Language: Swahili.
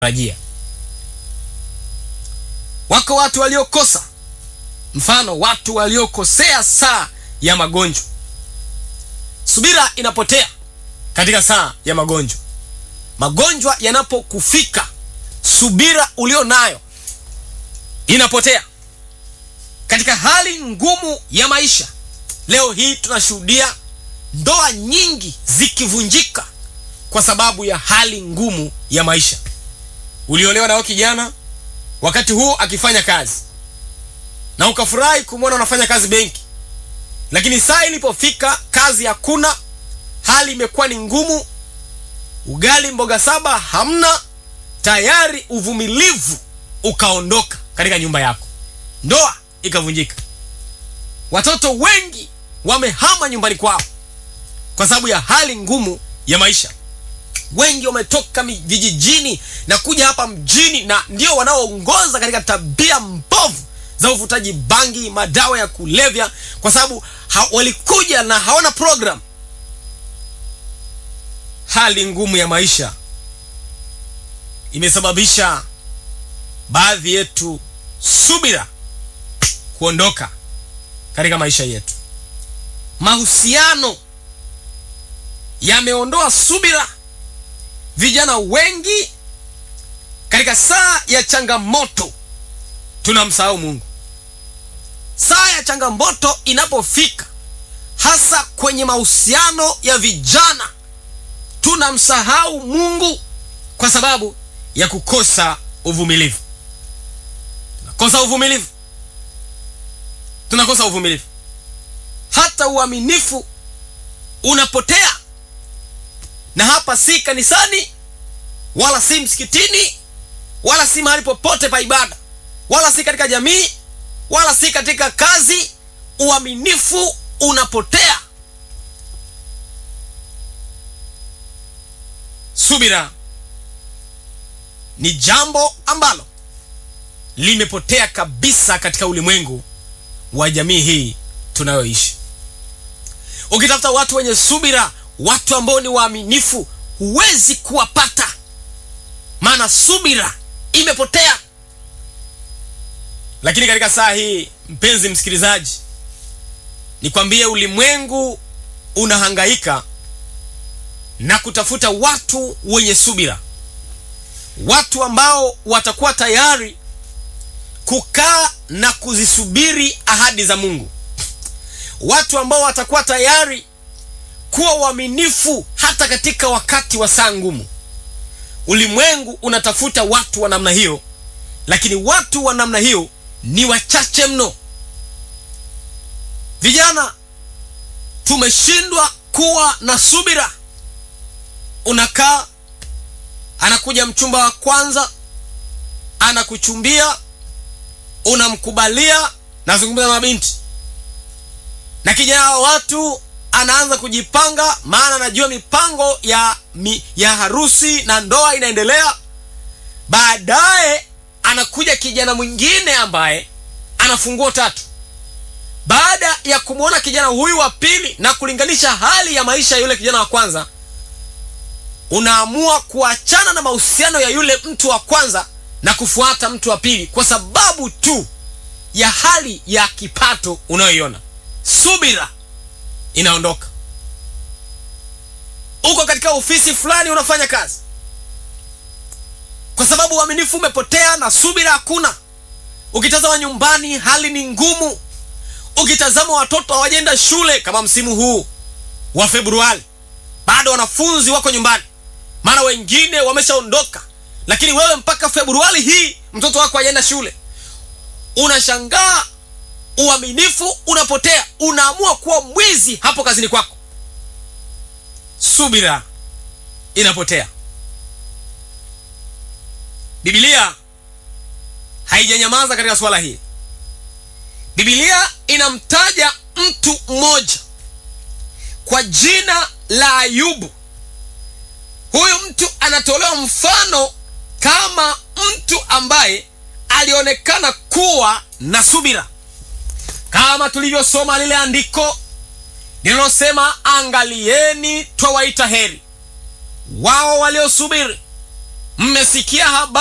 rajia. Wako watu waliokosa, mfano watu waliokosea saa ya magonjwa. Subira inapotea katika saa ya magonjwa. Magonjwa yanapokufika, subira ulio nayo inapotea katika hali ngumu ya maisha. Leo hii tunashuhudia ndoa nyingi zikivunjika kwa sababu ya hali ngumu ya maisha. Uliolewa nao kijana wakati huu akifanya kazi na ukafurahi kumwona unafanya kazi benki, lakini saa ilipofika kazi hakuna, hali imekuwa ni ngumu, ugali mboga saba hamna, tayari uvumilivu ukaondoka katika nyumba yako, ndoa ikavunjika. Watoto wengi wamehama nyumbani kwao kwa sababu ya hali ngumu ya maisha. Wengi wametoka vijijini na kuja hapa mjini, na ndio wanaoongoza katika tabia mbovu za uvutaji bangi, madawa ya kulevya, kwa sababu ha walikuja na hawana program. Hali ngumu ya maisha imesababisha baadhi yetu subira kuondoka katika maisha yetu. Mahusiano yameondoa subira. Vijana wengi katika saa ya changamoto tunamsahau Mungu. Saa ya changamoto inapofika, hasa kwenye mahusiano ya vijana, tunamsahau Mungu kwa sababu ya kukosa uvumilivu. Tunakosa uvumilivu, tunakosa uvumilivu, hata uaminifu unapotea na hapa si kanisani wala si msikitini wala si mahali popote pa ibada wala si katika jamii wala si katika kazi. Uaminifu unapotea. Subira ni jambo ambalo limepotea kabisa katika ulimwengu wa jamii hii tunayoishi. Ukitafuta watu wenye subira watu ambao ni waaminifu huwezi kuwapata, maana subira imepotea. Lakini katika saa hii, mpenzi msikilizaji, nikwambie, ulimwengu unahangaika na kutafuta watu wenye subira, watu ambao watakuwa tayari kukaa na kuzisubiri ahadi za Mungu, watu ambao watakuwa tayari kuwa waaminifu hata katika wakati wa saa ngumu. Ulimwengu unatafuta watu wa namna hiyo, lakini watu wa namna hiyo ni wachache mno. Vijana tumeshindwa kuwa na subira. Unakaa, anakuja mchumba wa kwanza, anakuchumbia, unamkubalia. Nazungumza na mabinti na kijana wa watu anaanza kujipanga, maana anajua mipango ya, mi, ya harusi na ndoa inaendelea. Baadaye anakuja kijana mwingine ambaye ana funguo tatu. Baada ya kumwona kijana huyu wa pili na kulinganisha hali ya maisha ya yule kijana wa kwanza, unaamua kuachana na mahusiano ya yule mtu wa kwanza na kufuata mtu wa pili kwa sababu tu ya hali ya kipato unayoiona. Subira inaondoka. Uko katika ofisi fulani unafanya kazi, kwa sababu uaminifu umepotea na subira hakuna. Ukitazama nyumbani, hali ni ngumu. Ukitazama watoto hawajenda shule, kama msimu huu wa Februari, bado wanafunzi wako nyumbani, maana wengine wameshaondoka, lakini wewe mpaka Februari hii mtoto wako hajaenda shule. Unashangaa uaminifu unapotea, unaamua kuwa mwizi hapo kazini kwako. Subira inapotea. Biblia haijanyamaza katika swala hili. Biblia inamtaja mtu mmoja kwa jina la Ayubu. Huyu mtu anatolewa mfano kama mtu ambaye alionekana kuwa na subira kama tulivyosoma lile andiko linalosema angalieni, twawaita heri wao waliosubiri mmesikia habari